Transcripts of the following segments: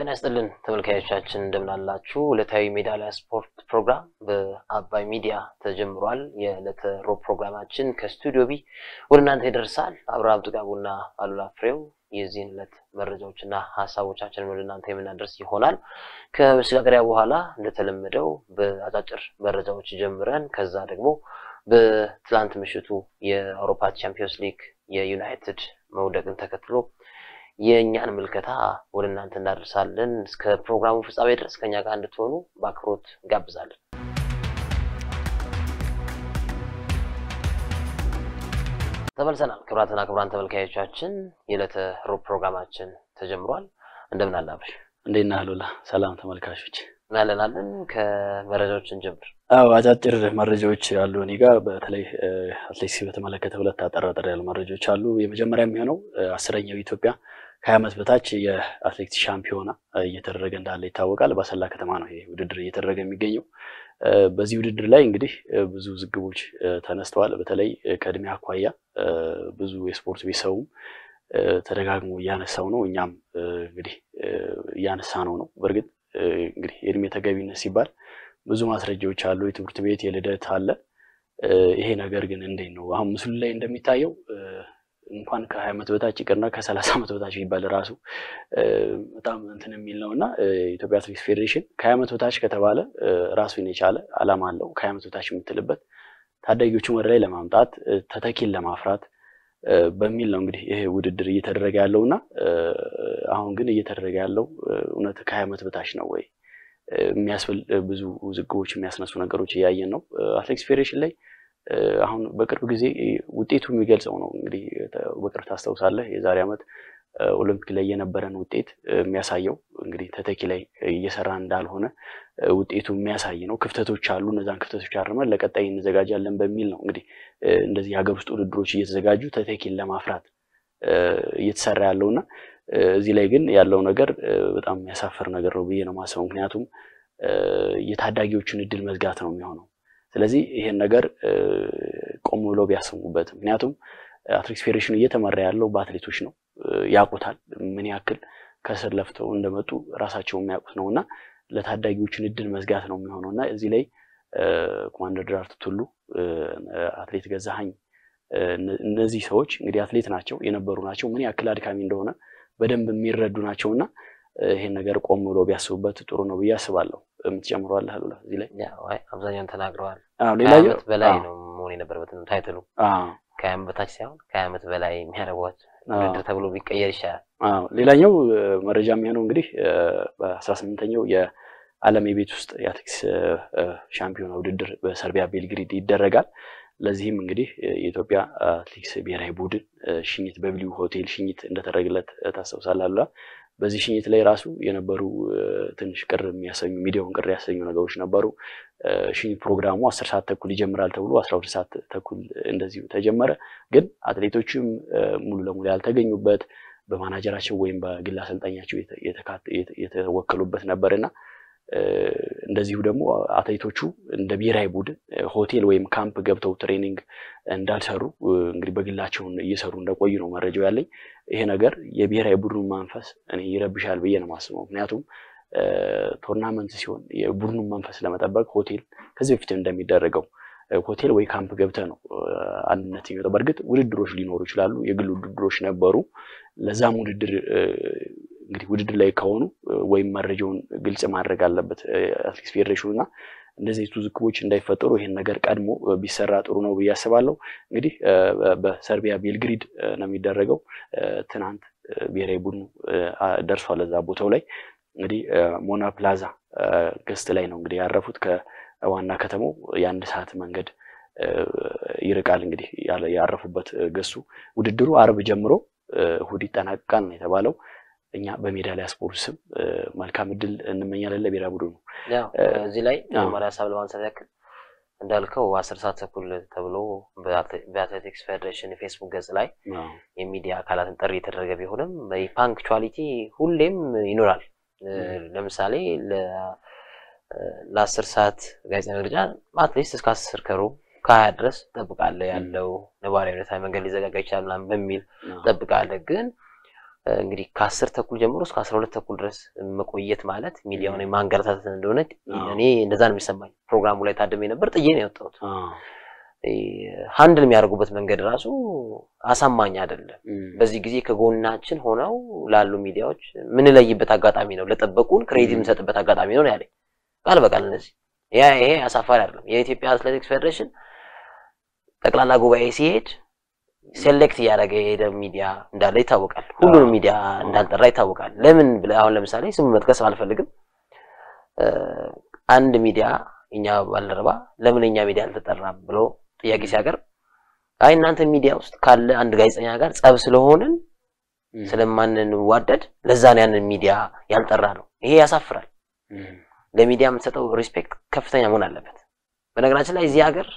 ጤና ይስጥልን ተመልካዮቻችን እንደምናላችሁ። ዕለታዊ ሜዳሊያ ስፖርት ፕሮግራም በአባይ ሚዲያ ተጀምሯል። የዕለተ ሮብ ፕሮግራማችን ከስቱዲዮ ቢ ወደ እናንተ ይደርሳል። አብርሃም ጥጋቡና አሉላ ፍሬው የዚህን ዕለት መረጃዎችና ሀሳቦቻችንን ወደ እናንተ የምናደርስ ይሆናል። ከመሸጋገሪያ በኋላ እንደተለመደው በአጫጭር መረጃዎች ጀምረን ከዛ ደግሞ በትላንት ምሽቱ የአውሮፓ ቻምፒዮንስ ሊግ የዩናይትድ መውደቅን ተከትሎ የእኛን ምልከታ ወደ እናንተ እናደርሳለን። እስከ ፕሮግራሙ ፍጻሜ ድረስ ከኛ ጋር እንድትሆኑ በአክብሮት እንጋብዛለን። ተመልሰናል። ክቡራትና ክቡራን ተመልካዮቻችን የዕለተ ሮብ ፕሮግራማችን ተጀምሯል። እንደምን አለ አብርሽ? እንዴት ነህ አሉላ? ሰላም ተመልካቾች እናለናለን። ከመረጃዎችን ጀምር። አዎ አጫጭር መረጃዎች አሉ እኔ ጋር በተለይ አትሌቲክስ በተመለከተ ሁለት አጠራጠር ያሉ መረጃዎች አሉ። የመጀመሪያ የሚሆነው አስረኛው ኢትዮጵያ ከሀያ ዓመት በታች የአትሌቲክስ ሻምፒዮና እየተደረገ እንዳለ ይታወቃል። በአሰላ ከተማ ነው ይሄ ውድድር እየተደረገ የሚገኘው። በዚህ ውድድር ላይ እንግዲህ ብዙ ዝግቦች ተነስተዋል። በተለይ ከእድሜ አኳያ ብዙ የስፖርት ቤተሰቡም ተደጋግሞ እያነሳው ነው። እኛም እንግዲህ እያነሳ ነው ነው በእርግጥ እንግዲህ የእድሜ ተገቢነት ሲባል ብዙ ማስረጃዎች አሉ። የትምህርት ቤት የልደት አለ። ይሄ ነገር ግን እንዴት ነው አሁን ምስሉ ላይ እንደሚታየው እንኳን ከሀያ ዓመት በታች ይቅርና ከሰላሳ ዓመት በታች ይባል ራሱ በጣም እንትን የሚል ነው እና የኢትዮጵያ አትሌቲክስ ፌዴሬሽን ከሀያ ዓመት በታች ከተባለ ራሱን የቻለ ዓላማ አለው። ከሀያ ዓመት በታች የምትልበት ታዳጊዎችን ወደ ላይ ለማምጣት ተተኪን ለማፍራት በሚል ነው እንግዲህ ይሄ ውድድር እየተደረገ ያለው እና አሁን ግን እየተደረገ ያለው እውነት ከሀያ ዓመት በታች ነው ወይ የሚያስብል ብዙ ውዝግቦች የሚያስነሱ ነገሮች እያየን ነው። አትሌቲክስ ፌዴሬሽን ላይ አሁን በቅርብ ጊዜ ውጤቱ የሚገልጸው ነው እንግዲህ በቅርብ ታስታውሳለህ የዛሬ ዓመት ኦሎምፒክ ላይ የነበረን ውጤት የሚያሳየው እንግዲህ ተተኪ ላይ እየሰራ እንዳልሆነ ውጤቱ የሚያሳይ ነው። ክፍተቶች አሉ። እነዛን ክፍተቶች አርመን ለቀጣይ እንዘጋጃለን በሚል ነው እንግዲህ እንደዚህ የሀገር ውስጥ ውድድሮች እየተዘጋጁ ተተኪን ለማፍራት እየተሰራ ያለው እና እዚህ ላይ ግን ያለው ነገር በጣም የሚያሳፍር ነገር ነው ብዬ ነው የማስበው። ምክንያቱም የታዳጊዎችን እድል መዝጋት ነው የሚሆነው። ስለዚህ ይሄን ነገር ቆም ብለው ቢያስቡበት። ምክንያቱም አትሌቲክስ ፌዴሬሽኑ እየተመራ ያለው በአትሌቶች ነው፣ ያውቁታል ምን ያክል ከስር ለፍተው እንደመጡ ራሳቸው የሚያውቁት ነው እና ለታዳጊዎችን እድል መዝጋት ነው የሚሆነው እና እዚህ ላይ ኮማንደር ደራርቱ ቱሉ፣ አትሌት ገዛሀኝ እነዚህ ሰዎች እንግዲህ አትሌት ናቸው የነበሩ ናቸው። ምን ያክል አድካሚ እንደሆነ በደንብ የሚረዱ ናቸው እና ይሄን ነገር ቆም ብሎ ቢያስቡበት ጥሩ ነው ብዬ አስባለሁ። የምትጨምረዋለህ አሉላ እዚህ ላይ? አብዛኛውን ተናግረዋል። ሌላኛው ዓመት በላይ ነው መሆን የነበረበት ታይትሉ ከሀያ ዓመት በታች ሳይሆን ከሀያ ዓመት በላይ የሚያደርጓት ውድድር ተብሎ ቢቀየር ይሻላል። ሌላኛው መረጃ የሚሆነው እንግዲህ በአስራ ስምንተኛው የዓለም የቤት ውስጥ የአትሌቲክስ ሻምፒዮና ውድድር በሰርቢያ ቤልግሪድ ይደረጋል። ለዚህም እንግዲህ የኢትዮጵያ አትሌቲክስ ብሔራዊ ቡድን ሽኝት በብሊው ሆቴል ሽኝት እንደተደረገለት ታስታውሳለህ አሉላ። በዚህ ሽኝት ላይ ራሱ የነበሩ ትንሽ ቅር የሚያሰኙ ሚዲያውን ቅር ያሰኙ ነገሮች ነበሩ። ሽኝት ፕሮግራሙ አስር ሰዓት ተኩል ይጀምራል ተብሎ አስራ ሁለት ሰዓት ተኩል እንደዚሁ ተጀመረ። ግን አትሌቶችም ሙሉ ለሙሉ ያልተገኙበት በማናጀራቸው ወይም በግል አሰልጣኛቸው የተወከሉበት ነበር እና እንደዚሁ ደግሞ አትሌቶቹ እንደ ብሔራዊ ቡድን ሆቴል ወይም ካምፕ ገብተው ትሬኒንግ እንዳልሰሩ እንግዲህ በግላቸውን እየሰሩ እንደቆዩ ነው መረጃው ያለኝ። ይሄ ነገር የብሔራዊ ቡድኑን መንፈስ እኔ ይረብሻል ብዬ ነው የማስበው። ምክንያቱም ቶርናመንት ሲሆን የቡድኑን መንፈስ ለመጠበቅ ሆቴል ከዚህ በፊት እንደሚደረገው ሆቴል ወይ ካምፕ ገብተህ ነው አንድነት የሚወጣው። በእርግጥ ውድድሮች ሊኖሩ ይችላሉ፣ የግል ውድድሮች ነበሩ። ለዛም ውድድር እንግዲህ ውድድር ላይ ከሆኑ ወይም መረጃውን ግልጽ ማድረግ አለበት አትሌቲክስ ፌዴሬሽኑ እና እንደዚህ ውዝግቦች እንዳይፈጠሩ ይሄን ነገር ቀድሞ ቢሰራ ጥሩ ነው ብዬ አስባለሁ። እንግዲህ በሰርቢያ ቤልግሪድ ነው የሚደረገው። ትናንት ብሔራዊ ቡድኑ ደርሷል እዛ ቦታው ላይ እንግዲህ ሞና ፕላዛ ገስት ላይ ነው እንግዲህ ያረፉት። ከዋና ከተማው የአንድ ሰዓት መንገድ ይርቃል። እንግዲህ ያረፉበት ገሱ ውድድሩ አርብ ጀምሮ እሑድ ይጠናቀቃል ነው የተባለው። እኛ በሜዳሊያ ስፖርት ስም መልካም እድል እንመኛለን ለብሔራዊ ቡድኑ። ያው እዚህ ላይ መጀመሪያ ሀሳብ ለማንሳት ያክል እንዳልከው አስር ሰዓት ተኩል ተብሎ በአትሌቲክስ ፌዴሬሽን የፌስቡክ ገጽ ላይ የሚዲያ አካላትን ጥሪ የተደረገ ቢሆንም ፓንክቹዋሊቲ ሁሌም ይኖራል። ለምሳሌ ለአስር ሰዓት ጋዜጣ መግለጫ አትሊስት እስከ አስር ከሩብ ከሀያ ድረስ ጠብቃለህ ያለው ነባራዊ ሁኔታ መንገድ ሊዘጋጋ ይችላል ምናምን በሚል ጠብቃለህ ግን እንግዲህ ከአስር ተኩል ጀምሮ እስከ አስራ ሁለት ተኩል ድረስ መቆየት ማለት ሚዲያውን ማንገላታት እንደሆነ እኔ እንደዛ ነው የሚሰማኝ። ፕሮግራሙ ላይ ታድሜ ነበር፣ ጥዬ ነው የወጣሁት። ሀንድል የሚያደርጉበት መንገድ ራሱ አሳማኝ አይደለም። በዚህ ጊዜ ከጎናችን ሆነው ላሉ ሚዲያዎች ምንለይበት አጋጣሚ ነው፣ ለጠበቁን ክሬዲት የምንሰጥበት አጋጣሚ ነው ያለኝ ቃል በቃል እነዚህ ያ ይሄ አሳፋሪ አይደለም። የኢትዮጵያ አትሌቲክስ ፌዴሬሽን ጠቅላላ ጉባኤ ሲሄድ ሴሌክት እያደረገ የሄደ ሚዲያ እንዳለ ይታወቃል። ሁሉንም ሚዲያ እንዳልጠራ ይታወቃል። ለምን ብለህ አሁን ለምሳሌ ስሙ መጥቀስ አልፈልግም። አንድ ሚዲያ እኛ ባልደረባ ለምን እኛ ሚዲያ አልተጠራም ብሎ ጥያቄ ሲያቀርብ አይ እናንተ ሚዲያ ውስጥ ካለ አንድ ጋዜጠኛ ጋር ጸብ ስለሆንን ስለማንዋደድ ለዛ ነው ያንን ሚዲያ ያልጠራ ነው። ይሄ ያሳፍራል። ለሚዲያ የምትሰጠው ሪስፔክት ከፍተኛ መሆን አለበት። በነገራችን ላይ እዚህ ሀገር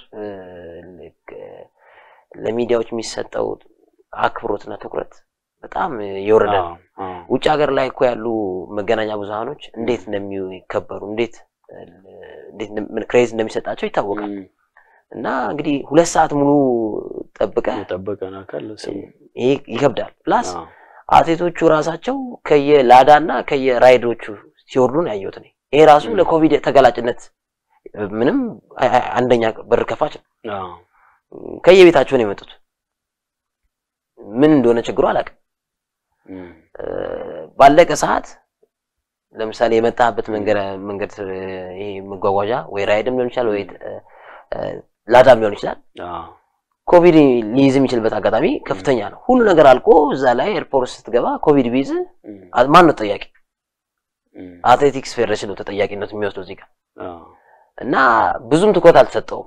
ለሚዲያዎች የሚሰጠው አክብሮትና ትኩረት በጣም የወረደ ነው። ውጭ ሀገር ላይ እኮ ያሉ መገናኛ ብዙሃኖች እንዴት እንደሚከበሩ እንዴት ክሬዝ እንደሚሰጣቸው ይታወቃል። እና እንግዲህ ሁለት ሰዓት ሙሉ ጠብቀ የጠበቀን አካል ይሄ ይከብዳል። ፕላስ አትሌቶቹ ራሳቸው ከየላዳ እና ከየራይዶቹ ሲወርዱ ነው ያየሁት እኔ። ይሄ ራሱ ለኮቪድ ተጋላጭነት ምንም አንደኛ በር ከፋች ነው። ከየቤታቸው ነው የመጡት። ምን እንደሆነ ችግሩ አላውቅም። ባለቀ ሰዓት ለምሳሌ የመጣበት መንገድ መንገድ ይሄ መጓጓዣ ወይ ራይድም ሊሆን ይችላል ወይ ላዳም ሊሆን ይችላል። ኮቪድ ሊይዝ የሚችልበት አጋጣሚ ከፍተኛ ነው። ሁሉ ነገር አልቆ እዛ ላይ ኤርፖርት ስትገባ ኮቪድ ቢይዝ ማን ነው ተጠያቂ? አትሌቲክስ ፌዴሬሽን ነው ተጠያቂነት የሚወስደው እዚህ ጋር እና ብዙም ትኩረት አልተሰጠውም።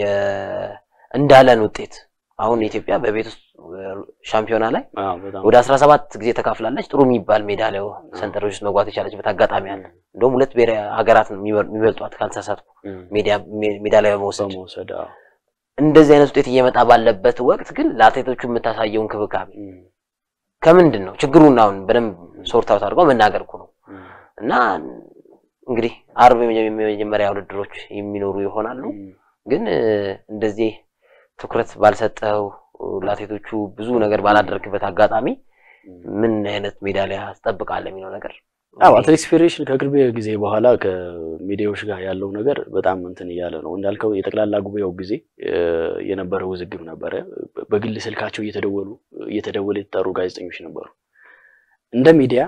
እንዳለን ውጤት አሁን ኢትዮጵያ በቤት ውስጥ ሻምፒዮና ላይ ወደ አስራ ሰባት ጊዜ ተካፍላለች። ጥሩ የሚባል ሜዳሊያ ሰንጠረዥ ውስጥ መግባት የቻለችበት አጋጣሚ አለ። እንደውም ሁለት ብሔራዊ ሀገራት ነው የሚበልጧት ካልተሳሳትኩ ሜዳሊያ በመውሰድ እንደዚህ አይነት ውጤት እየመጣ ባለበት ወቅት ግን ለአትሌቶቹ የምታሳየው እንክብካቤ ከምንድን ነው ችግሩን አሁን በደንብ ሶርት አውት አድርገው መናገር እኮ ነው እና እንግዲህ አርብ የመጀመሪያ ውድድሮች የሚኖሩ ይሆናሉ ግን እንደዚህ ትኩረት ባልሰጠው ለአትሌቶቹ ብዙ ነገር ባላደረግበት አጋጣሚ ምን አይነት ሜዳሊያ ትጠብቃለህ የሚለው ነገር አዎ አትሌቲክስ ፌዴሬሽን ከቅርብ ጊዜ በኋላ ከሚዲያዎች ጋር ያለው ነገር በጣም እንትን እያለ ነው። እንዳልከው የጠቅላላ ጉባኤው ጊዜ የነበረ ውዝግብ ነበረ። በግል ስልካቸው እየተደወሉ እየተደወለ የተጠሩ ጋዜጠኞች ነበሩ። እንደ ሚዲያ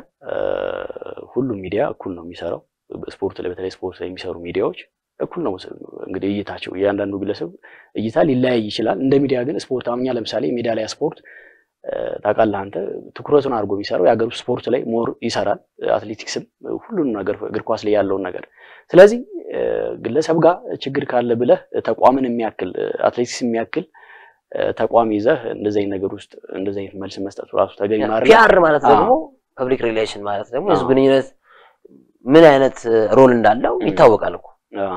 ሁሉም ሚዲያ እኩል ነው የሚሰራው። ስፖርት ላይ በተለይ ስፖርት ላይ የሚሰሩ ሚዲያዎች እኩል ነው እንግዲህ እይታቸው። እያንዳንዱ ግለሰብ እይታ ሊለያይ ይችላል። እንደ ሚዲያ ግን ስፖርት አሁን እኛ ለምሳሌ ሜዳሊያ ስፖርት ታውቃለህ አንተ ትኩረቱን አድርጎ የሚሰራው የሀገር ውስጥ ስፖርት ላይ ሞር ይሰራል። አትሌቲክስም ሁሉንም ነገር እግር ኳስ ላይ ያለውን ነገር። ስለዚህ ግለሰብ ጋር ችግር ካለ ብለህ ተቋምን የሚያክል አትሌቲክስ የሚያክል ተቋም ይዘህ እንደዚህ አይነት ነገር ውስጥ እንደዚህ አይነት መልስ መስጠቱ ራሱ ተገቢ ማለት ፒአር ማለት ደግሞ ፐብሊክ ሪሌሽን ማለት ደግሞ የህዝብ ግንኙነት ምን አይነት ሮል እንዳለው ይታወቃል እኮ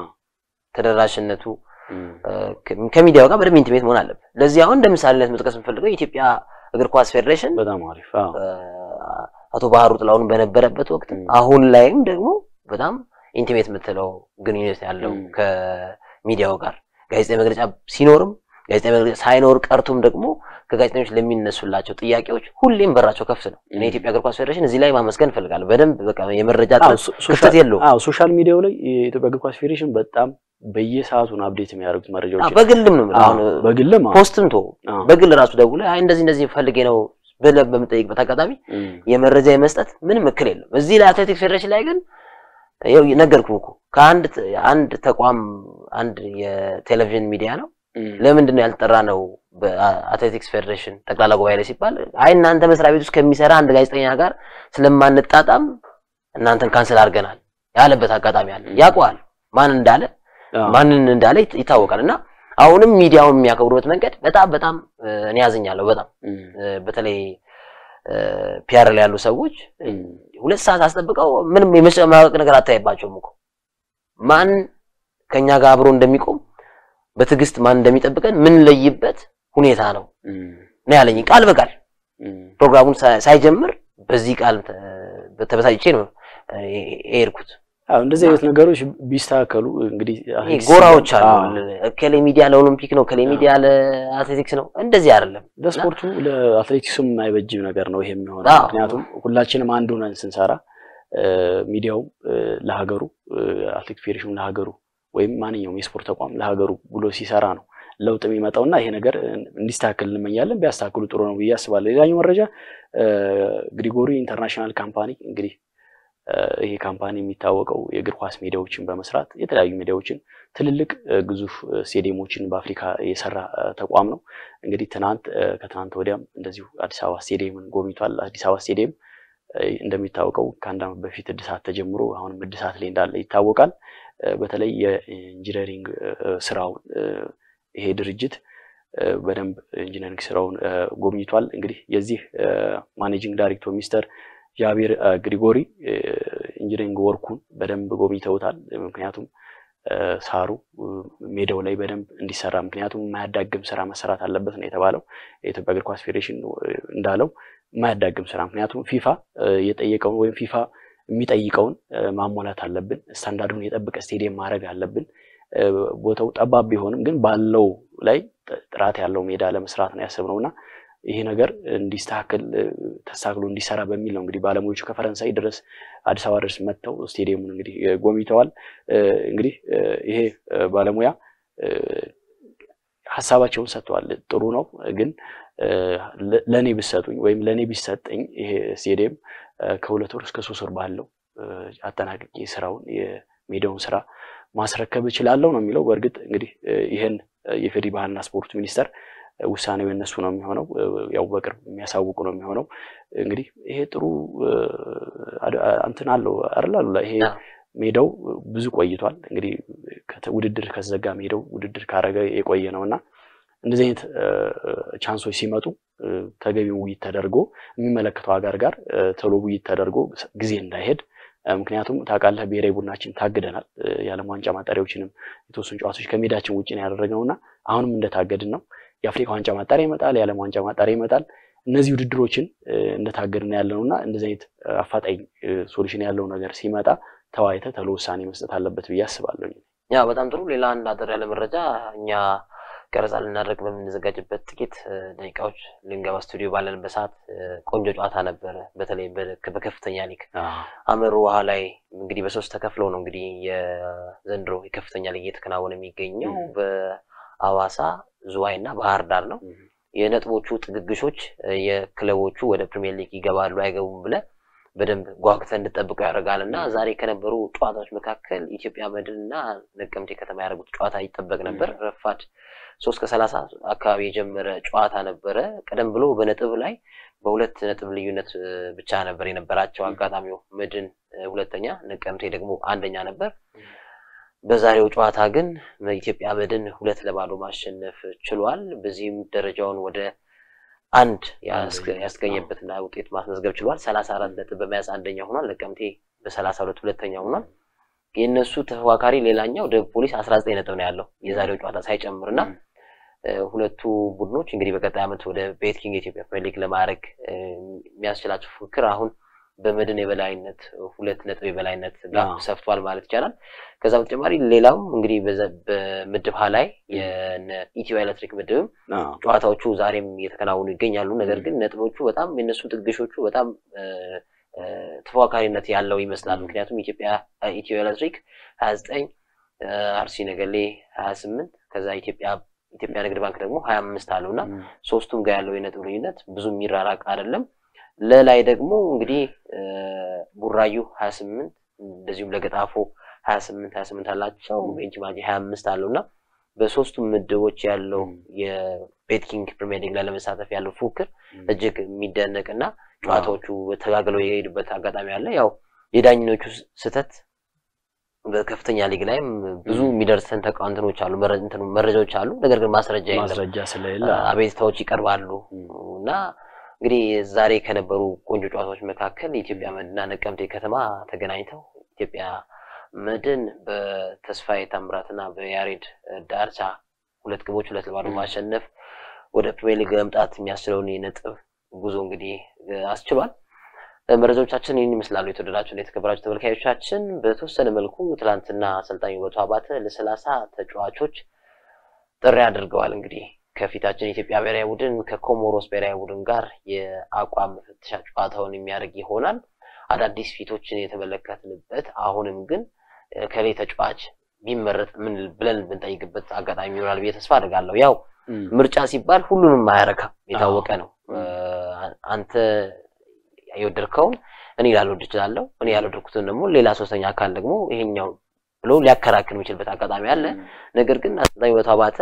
ተደራሽነቱ ከሚዲያው ጋር በደንብ ኢንቲሜት መሆን አለበት። ለዚህ አሁን እንደ ምሳሌነት መጥቀስ የምፈልገው የኢትዮጵያ እግር ኳስ ፌዴሬሽን በጣም አሪፍ አቶ ባህሩ ጥላሁን በነበረበት ወቅት አሁን ላይም ደግሞ በጣም ኢንቲሜት የምትለው ግንኙነት ያለው ከሚዲያው ጋር ጋዜጣዊ መግለጫ ሲኖርም ጋዜጣዊ መግለጫ ሳይኖር ቀርቶም ደግሞ ከጋዜጠኞች ለሚነሱላቸው ጥያቄዎች ሁሌም በራቸው ከፍት ነው። እኔ የኢትዮጵያ እግር ኳስ ፌዴሬሽን እዚህ ላይ ማመስገን እፈልጋለሁ። በደንብ በቃ የመረጃ ክፍተት የለውም። አዎ ሶሻል ሚዲያው ላይ የኢትዮጵያ እግር ኳስ ፌዴሬሽን በጣም በየሰዓቱን አፕዴት የሚያደርጉት መረጃዎች በግልም ነው አሁን በግልም ፖስትም ቶ በግል ራሱ ደውለህ አይ እንደዚህ እንደዚህ ፈልጌ ነው ብለህ በምጠይቅበት አጋጣሚ የመረጃ የመስጠት ምንም እክል የለም። እዚህ ላይ አትሌቲክስ ፌዴሬሽን ላይ ግን ይኸው ነገርኩህ እኮ ከአንድ አንድ ተቋም አንድ የቴሌቪዥን ሚዲያ ነው ለምንድን ነው ያልጠራ ነው በአትሌቲክስ ፌዴሬሽን ጠቅላላ ጉባኤ ላይ ሲባል አይ እናንተ መስሪያ ቤት ውስጥ ከሚሰራ አንድ ጋዜጠኛ ጋር ስለማንጣጣም እናንተን ካንስል አድርገናል ያለበት አጋጣሚ አለ። ያውቀዋል ማን እንዳለ ማንን እንዳለ ይታወቃል። እና አሁንም ሚዲያውን የሚያከብሩበት መንገድ በጣም በጣም እኔ ያዝኛለሁ። በጣም በተለይ ፒአር ላይ ያሉ ሰዎች ሁለት ሰዓት አስጠብቀው ምንም የመጨማወቅ ነገር አታይባቸውም እኮ ማን ከኛ ጋር አብሮ እንደሚቆም በትዕግስት ማን እንደሚጠብቀን ምን ለይበት ሁኔታ ነው ነው ያለኝ ቃል በቃል ፕሮግራሙን ሳይጀምር በዚህ ቃል ተበሳጭቼ ነው የሄድኩት። አዎ እንደዚህ አይነት ነገሮች ቢስተካከሉ እንግዲህ ይሄ ጎራዎች አሉ። እከሌ ሚዲያ ለኦሎምፒክ ነው፣ እከሌ ሚዲያ ለአትሌቲክስ ነው። እንደዚህ አይደለም። ለስፖርቱ ለአትሌቲክሱም የማይበጅ ነገር ነው ይሄ የሚሆነው። አዎ። ምክንያቱም ሁላችንም አንድ ሆነን ስንሰራ ሚዲያውም ለሀገሩ አትሌቲክስ ፌዴሬሽኑ ለሀገሩ ወይም ማንኛውም የስፖርት ተቋም ለሀገሩ ብሎ ሲሰራ ነው ለውጥ የሚመጣው እና ይሄ ነገር እንዲስተካከል እንመኛለን። ቢያስተካክሉ ጥሩ ነው ብዬ አስባለሁ። ሌላኛው መረጃ ግሪጎሪ ኢንተርናሽናል ካምፓኒ እንግዲህ ይሄ ካምፓኒ የሚታወቀው የእግር ኳስ ሜዳዎችን በመስራት የተለያዩ ሜዳዎችን ትልልቅ ግዙፍ ስቴዲየሞችን በአፍሪካ የሰራ ተቋም ነው። እንግዲህ ትናንት ከትናንት ወዲያም እንደዚሁ አዲስ አበባ ስቴዲየምን ጎብኝቷል። አዲስ አበባ ስቴዲየም እንደሚታወቀው ከአንድ ዓመት በፊት እድሳት ተጀምሮ አሁንም እድሳት ላይ እንዳለ ይታወቃል። በተለይ የኢንጂነሪንግ ስራውን ይሄ ድርጅት በደንብ ኢንጂነሪንግ ስራውን ጎብኝቷል። እንግዲህ የዚህ ማኔጂንግ ዳይሬክተር ሚስተር ጃቢር ግሪጎሪ ኢንጂነሪንግ ወርኩን በደንብ ጎብኝተውታል። ምክንያቱም ሳሩ ሜዳው ላይ በደንብ እንዲሰራ ምክንያቱም የማያዳግም ስራ መሰራት አለበት ነው የተባለው። የኢትዮጵያ እግር ኳስ ፌዴሬሽን እንዳለው የማያዳግም ስራ ምክንያቱም ፊፋ የጠየቀውን ወይም ፊፋ የሚጠይቀውን ማሟላት አለብን። ስታንዳርዱን የጠበቀ ስቴዲየም ማድረግ አለብን። ቦታው ጠባብ ቢሆንም ግን ባለው ላይ ጥራት ያለው ሜዳ ለመስራት ነው ያሰብነው እና ይሄ ነገር እንዲስተካከል ተስተካክሎ እንዲሰራ በሚል ነው እንግዲህ ባለሙያዎቹ ከፈረንሳይ ድረስ አዲስ አበባ ድረስ መጥተው ስቴዲየሙን እንግዲህ ጎብኝተዋል። እንግዲህ ይሄ ባለሙያ ሀሳባቸውን ሰጥተዋል። ጥሩ ነው ግን ለእኔ ብሰጡኝ ወይም ለእኔ ቢሰጠኝ ይሄ ስቴዲየም ከሁለት ወር እስከ ሶስት ወር ባለው አጠናቅቄ ስራውን የሜዳውን ስራ ማስረከብ እችላለሁ ነው የሚለው። በእርግጥ እንግዲህ ይህን የፌዴሪ ባህልና ስፖርት ሚኒስቴር ውሳኔው የነሱ ነው የሚሆነው። ያው በቅርብ የሚያሳውቁ ነው የሚሆነው። እንግዲህ ይሄ ጥሩ እንትን አለው አይደል? ይሄ ሜዳው ብዙ ቆይቷል። እንግዲህ ውድድር ከተዘጋ ሜዳው ውድድር ካረገ የቆየ ነው እና እንደዚህ አይነት ቻንሶች ሲመጡ ተገቢው ውይይት ተደርጎ የሚመለከተው ሀገር ጋር ቶሎ ውይይት ተደርጎ ጊዜ እንዳይሄድ ምክንያቱም ታውቃለህ ብሔራዊ ቡድናችን ታግደናል። የዓለም ዋንጫ ማጣሪያዎችንም የተወሰኑ ጨዋታዎች ከሜዳችን ውጭ ነው ያደረግነው እና አሁንም እንደታገድን ነው። የአፍሪካ ዋንጫ ማጣሪያ ይመጣል፣ የዓለም ዋንጫ ማጣሪያ ይመጣል። እነዚህ ውድድሮችን እንደታገድን ያለ ነው እና እንደዚህ አይነት አፋጣኝ ሶሉሽን ያለው ነገር ሲመጣ ተወያይተህ ቶሎ ውሳኔ መስጠት አለበት ብዬ አስባለሁ። ያ በጣም ጥሩ። ሌላ አንድ አጠር ያለ መረጃ እኛ ቀረጻ ልናደርግ በምንዘጋጅበት ጥቂት ደቂቃዎች ልንገባ ስቱዲዮ ባለንበት ሰዓት ቆንጆ ጨዋታ ነበረ። በተለይ በከፍተኛ ሊግ አመሩ ውሃ ላይ እንግዲህ በሶስት ተከፍለው ነው እንግዲህ የዘንድሮ የከፍተኛ ሊግ እየተከናወነ የሚገኘው በአዋሳ ዝዋይ እና ባህር ዳር ነው። የነጥቦቹ ጥግግሾች የክለቦቹ ወደ ፕሪሚየር ሊግ ይገባሉ አይገቡም ብለ በደንብ ጓግተን እንድጠብቀው ያደርጋል እና ዛሬ ከነበሩ ጨዋታዎች መካከል ኢትዮጵያ መድን እና ነቀምቴ ከተማ ያደረጉት ጨዋታ ይጠበቅ ነበር። ረፋድ ሶስት ከሰላሳ አካባቢ የጀመረ ጨዋታ ነበረ። ቀደም ብሎ በነጥብ ላይ በሁለት ነጥብ ልዩነት ብቻ ነበር የነበራቸው። አጋጣሚው መድን ሁለተኛ፣ ነቀምቴ ደግሞ አንደኛ ነበር። በዛሬው ጨዋታ ግን ኢትዮጵያ መድን ሁለት ለባዶ ማሸነፍ ችሏል። በዚህም ደረጃውን ወደ አንድ ያስገኘበትና ውጤት ማስመዝገብ ችሏል። ሰላሳ አራት ነጥብ በመያዝ አንደኛ ሆኗል። ነቀምቴ በሰላሳ ሁለት ሁለተኛ ሆኗል። የእነሱ ተፎካካሪ ሌላኛው ደቡብ ፖሊስ አስራ ዘጠኝ ነጥብ ነው ያለው የዛሬው ጨዋታ ሳይጨምር እና ሁለቱ ቡድኖች እንግዲህ በቀጣይ ዓመት ወደ ቤትኪንግ የኢትዮጵያ ፕሪሚየር ሊግ ለማድረግ የሚያስችላቸው ፉክክር አሁን በመድን የበላይነት ሁለት ነጥብ የበላይነት ጋር ሰፍቷል ማለት ይቻላል። ከዛ በተጨማሪ ሌላው እንግዲህ በምድብ ሀ ላይ የኢትዮ ኤሌክትሪክ ምድብም ጨዋታዎቹ ዛሬም እየተከናወኑ ይገኛሉ። ነገር ግን ነጥቦቹ በጣም የነሱ ጥግሾቹ በጣም ተፎካካሪነት ያለው ይመስላል። ምክንያቱም ኢትዮጵያ ኢትዮ ኤሌክትሪክ ሀያ ዘጠኝ አርሲ ነገሌ ሀያ ስምንት ከዛ ኢትዮጵያ ኢትዮጵያ ንግድ ባንክ ደግሞ ሀያ አምስት አለው እና ሶስቱም ጋር ያለው የነጥብ ልዩነት ብዙ የሚራራቅ አይደለም። ለላይ ደግሞ እንግዲህ ቡራዩ ሀያ ስምንት እንደዚሁም ለገጣፎ ሀያ ስምንት ሀያ ስምንት አላቸው። ቤንች ማጂ ሀያ አምስት አለው እና በሶስቱም ምድቦች ያለው የቤትኪንግ ፕሪሚየር ሊግ ላይ ለመሳተፍ ያለው ፉክክር እጅግ የሚደነቅ እና ጨዋታዎቹ ተጋግለው የሄዱበት አጋጣሚ አለ። ያው የዳኝኖቹ ስህተት በከፍተኛ ሊግ ላይም ብዙ የሚደርሰን ተቃውንትኖች አሉ፣ መረጃዎች አሉ። ነገር ግን ማስረጃ የለም። ማስረጃ ስለሌለ አቤቱታዎች ይቀርባሉ እና እንግዲህ ዛሬ ከነበሩ ቆንጆ ጨዋታዎች መካከል የኢትዮጵያ መድንና ነቀምቴ ከተማ ተገናኝተው ኢትዮጵያ መድን በተስፋዬ ታምራትና በያሬድ ዳርቻ ሁለት ግቦች ሁለት ለባዶ ማሸነፍ ወደ ፕሪሚየር ሊግ መምጣት የሚያስችለውን የነጥብ ጉዞ እንግዲህ አስችሏል። መረጃዎቻችን ይህን ይመስላሉ። የተወደዳችሁ የተከበራችሁ ተመልካዮቻችን በተወሰነ መልኩ ትላንትና አሰልጣኝ ውበቱ አባተ ለሰላሳ ተጫዋቾች ጥሪ አድርገዋል። እንግዲህ ከፊታችን የኢትዮጵያ ብሔራዊ ቡድን ከኮሞሮስ ብሔራዊ ቡድን ጋር የአቋም መፈተሻ ጨዋታውን የሚያደርግ ይሆናል። አዳዲስ ፊቶችን የተመለከትንበት አሁንም ግን ከሌ ተጫዋች ቢመረጥ ምን ብለን ብንጠይቅበት አጋጣሚ ይሆናል ብዬ ተስፋ አድርጋለሁ። ያው ምርጫ ሲባል ሁሉንም አያረካም፣ የታወቀ ነው። አንተ የወደድከውን እኔ ላልወድ እችላለሁ፣ እኔ ያልወደድኩትን ደግሞ ሌላ ሶስተኛ አካል ደግሞ ይሄኛው ብሎ ሊያከራክር የሚችልበት አጋጣሚ አለ። ነገር ግን አሰልጣኝ ውበቱ አባተ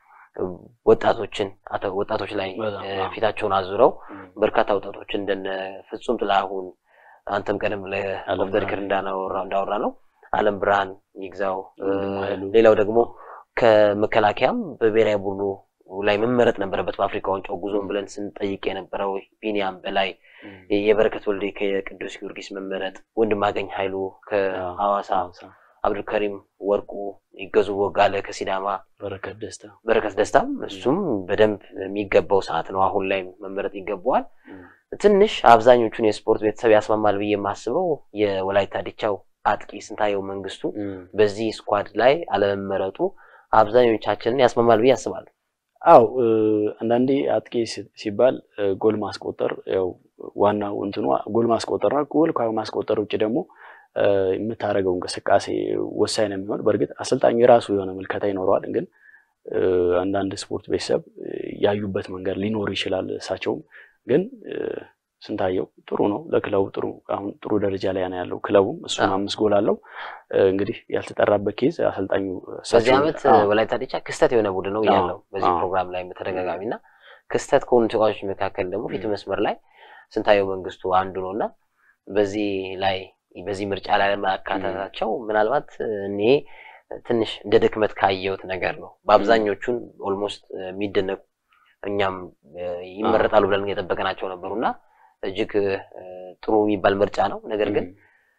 ወጣቶችን ወጣቶች ላይ ፊታቸውን አዙረው በርካታ ወጣቶች እንደነ ፍጹም ጥላሁን አንተም ቀደም ለኦፍ ዘ ሪከርድ እንዳወራ ነው አለም ብርሃን ይግዛው፣ ሌላው ደግሞ ከመከላከያም በብሔራዊ ቡድኑ ላይ መመረጥ ነበረበት በአፍሪካ ዋንጫው ጉዞን ብለን ስንጠይቅ የነበረው ቢኒያም በላይ፣ የበረከት ወልዴ ከቅዱስ ጊዮርጊስ መመረጥ፣ ወንድማገኝ ኃይሉ ከሐዋሳ፣ አብዱልከሪም ወርቁ፣ ይገዙ ወጋለ ከሲዳማ፣ በረከት ደስታ በረከት ደስታም እሱም በደንብ የሚገባው ሰዓት ነው። አሁን ላይ መመረጥ ይገባዋል። ትንሽ አብዛኞቹን የስፖርት ቤተሰብ ያስማማል ብዬ የማስበው የወላይታ ዲቻው አጥቂ ስንታየው መንግስቱ በዚህ ስኳድ ላይ አለመመረጡ አብዛኞቻችንን ያስማማል ብዬ አስባለሁ። አው አንዳንዴ አጥቂ ሲባል ጎል ማስቆጠር ያው ዋናው እንትኑ ጎል ማስቆጠር ነው። ጎል ከማስቆጠር ውጭ ደግሞ የምታደርገው እንቅስቃሴ ወሳኝ ነው የሚሆን። በእርግጥ አሰልጣኙ የራሱ የሆነ ምልከታ ይኖረዋል። ግን አንዳንድ ስፖርት ቤተሰብ ያዩበት መንገድ ሊኖር ይችላል። እሳቸውም ግን ስንታየው ጥሩ ነው ለክለቡ ጥሩ አሁን ጥሩ ደረጃ ላይ ነው ያለው ክለቡም እሱም አምስት ጎል አለው እንግዲህ ያልተጠራበት ኬዝ አሰልጣኙ በዚህ ዓመት ወላይታ ዲቻ ክስተት የሆነ ቡድን ነው ያለው በዚህ ፕሮግራም ላይ በተደጋጋሚ እና ክስተት ከሆኑ ተጫዋቾች መካከል ደግሞ ፊት መስመር ላይ ስንታየው መንግስቱ አንዱ ነው እና በዚህ ላይ በዚህ ምርጫ ላይ ለማካተታቸው ምናልባት እኔ ትንሽ እንደ ድክመት ካየሁት ነገር ነው በአብዛኞቹን ኦልሞስት የሚደነቁ እኛም ይመረጣሉ ብለን የጠበቅናቸው ነበሩ እና እጅግ ጥሩ የሚባል ምርጫ ነው። ነገር ግን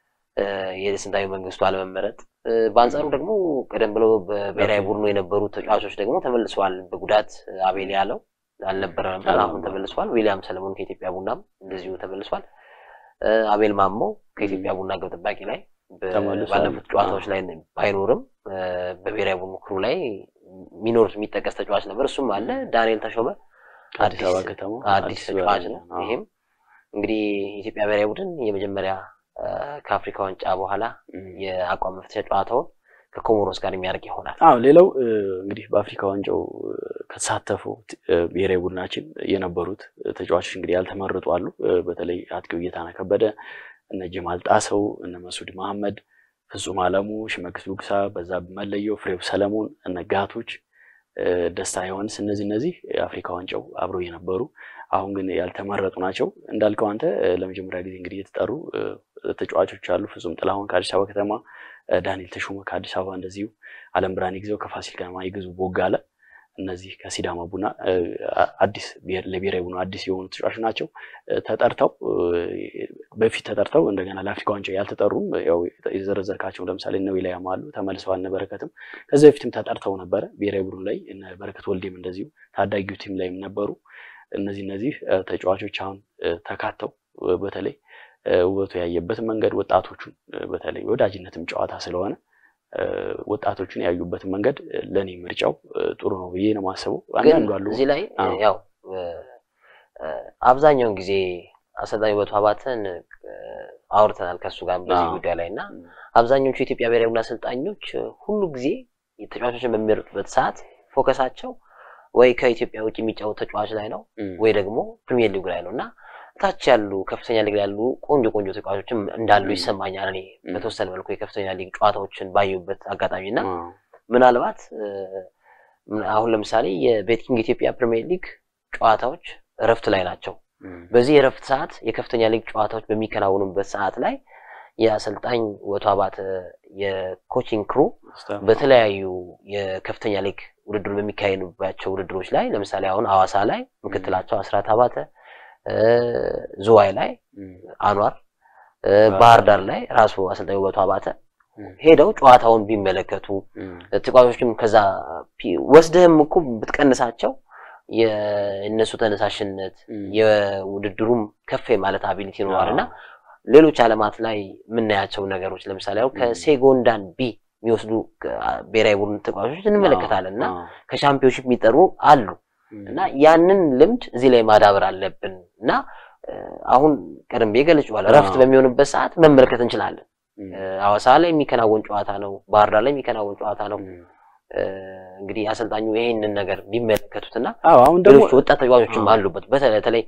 የስንታየው መንግስቱ አለመመረጥ፣ በአንጻሩ ደግሞ ቀደም ብሎ በብሔራዊ ቡድኑ የነበሩ ተጫዋቾች ደግሞ ተመልሰዋል። በጉዳት አቤል ያለው አልነበረ ነበር፣ አሁን ተመልሰዋል። ዊሊያም ሰለሞን ከኢትዮጵያ ቡናም እንደዚሁ ተመልሷል። አቤል ማሞ ከኢትዮጵያ ቡና ግብ ጠባቂ ላይ ባለፉት ጨዋታዎች ላይ ባይኖርም በብሔራዊ ቡድኑ ክሩ ላይ ሚኖር የሚጠቀስ ተጫዋች ነበር። እሱም አለ። ዳንኤል ተሾመ አዲስ ተጫዋች ነው። ይሄም እንግዲህ የኢትዮጵያ ብሔራዊ ቡድን የመጀመሪያ ከአፍሪካ ዋንጫ በኋላ የአቋም መፍተሻ ጨዋታውን ከኮሞሮስ ጋር የሚያደርግ ይሆናል። አዎ ሌላው እንግዲህ በአፍሪካ ዋንጫው ከተሳተፉ ብሔራዊ ቡድናችን የነበሩት ተጫዋቾች እንግዲህ ያልተመረጡ አሉ። በተለይ አጥቂው ጌታነህ ከበደ፣ እነ ጀማል ጣሰው፣ እነ መሱድ መሐመድ፣ ፍጹም አለሙ፣ ሽመክስ ዱግሳ፣ በዛብህ መለየው፣ ፍሬው ሰለሞን፣ እነ ጋቶች ደስታ ዮሐንስ እነዚህ እነዚህ የአፍሪካ ዋንጫው አብረው የነበሩ አሁን ግን ያልተመረጡ ናቸው። እንዳልከው አንተ ለመጀመሪያ ጊዜ እንግዲህ የተጠሩ ተጫዋቾች አሉ። ፍጹም ጥላሁን ከአዲስ አበባ ከተማ፣ ዳንኤል ተሾመ ከአዲስ አበባ እንደዚሁ፣ አለም ብርሃን ይግዘው ከፋሲል ከነማ፣ ይግዙ ቦጋለ እነዚህ ከሲዳማ ቡና አዲስ ለብሔራዊ ቡና አዲስ የሆኑ ተጫዋቾች ናቸው። ተጠርተው በፊት ተጠርተው እንደገና ለአፍሪካ ዋንጫ ያልተጠሩም ያው የዘረዘርካቸው ለምሳሌ እነ ዊላያም አሉ ተመልሰዋል። እነ በረከትም ከዚህ በፊትም ተጠርተው ነበረ ብሔራዊ ቡድን ላይ እነ በረከት ወልዴም እንደዚሁ ታዳጊው ቲም ላይም ነበሩ። እነዚህ እነዚህ ተጫዋቾች አሁን ተካተው በተለይ ውበቱ ያየበት መንገድ ወጣቶቹን በተለይ ወዳጅነትም ጨዋታ ስለሆነ ወጣቶቹን ያዩበትን መንገድ ለእኔ ምርጫው ጥሩ ነው ብዬ ነው የማስበው። አንዳንዱ አሉ እዚህ ላይ ያው አብዛኛውን ጊዜ አሰልጣኝ ውበቱ አባተን አውርተናል ከእሱ ጋር በዚህ ጉዳይ ላይ እና አብዛኞቹ የኢትዮጵያ ብሔራዊ ቡድን አሰልጣኞች ሁሉ ጊዜ ተጫዋቾችን በሚመርጡበት ሰዓት ፎከሳቸው ወይ ከኢትዮጵያ ውጭ የሚጫወት ተጫዋች ላይ ነው ወይ ደግሞ ፕሪሚየር ሊግ ላይ ነው እና ታች ያሉ ከፍተኛ ሊግ ላይ ያሉ ቆንጆ ቆንጆ ተጫዋቾችም እንዳሉ ይሰማኛል። እኔ በተወሰነ መልኩ የከፍተኛ ሊግ ጨዋታዎችን ባየሁበት አጋጣሚ እና ምናልባት አሁን ለምሳሌ የቤትኪንግ ኢትዮጵያ ፕሪሚየር ሊግ ጨዋታዎች እረፍት ላይ ናቸው። በዚህ የእረፍት ሰዓት የከፍተኛ ሊግ ጨዋታዎች በሚከናወኑበት ሰዓት ላይ የአሰልጣኝ ውበቱ አባተ የኮቺንግ ክሩ በተለያዩ የከፍተኛ ሊግ ውድድር በሚካሄዱባቸው ውድድሮች ላይ ለምሳሌ አሁን ሐዋሳ ላይ ምክትላቸው አስራት አባተ ዝዋይ ላይ አኗር፣ ባህር ዳር ላይ ራሱ አሰልጣኝ ውበቱ አባተ ሄደው ጨዋታውን ቢመለከቱ ተጫዋቾችም ከዛ ወስደህም እኮ ብትቀንሳቸው የእነሱ ተነሳሽነት የውድድሩም ከፍ ማለት አቢሊቲ ይኖረዋል እና ሌሎች ዓለማት ላይ የምናያቸው ነገሮች ለምሳሌ አሁን ከሴጎንዳን ቢ የሚወስዱ ብሔራዊ ቡድን ተጫዋቾች እንመለከታለን እና ከሻምፒዮንሺፕ የሚጠሩ አሉ እና ያንን ልምድ እዚህ ላይ ማዳበር አለብን እና አሁን ቀደም ብዬ ገልጬዋለሁ። እረፍት በሚሆንበት ሰዓት መመልከት እንችላለን። ሐዋሳ ላይ የሚከናወን ጨዋታ ነው። ባህር ዳር ላይ የሚከናወን ጨዋታ ነው። እንግዲህ አሰልጣኙ ይሄንን ነገር ቢመለከቱትና አሁን ደግሞ ሌሎች ወጣት ተጫዋቾችም አሉበት። በተለይ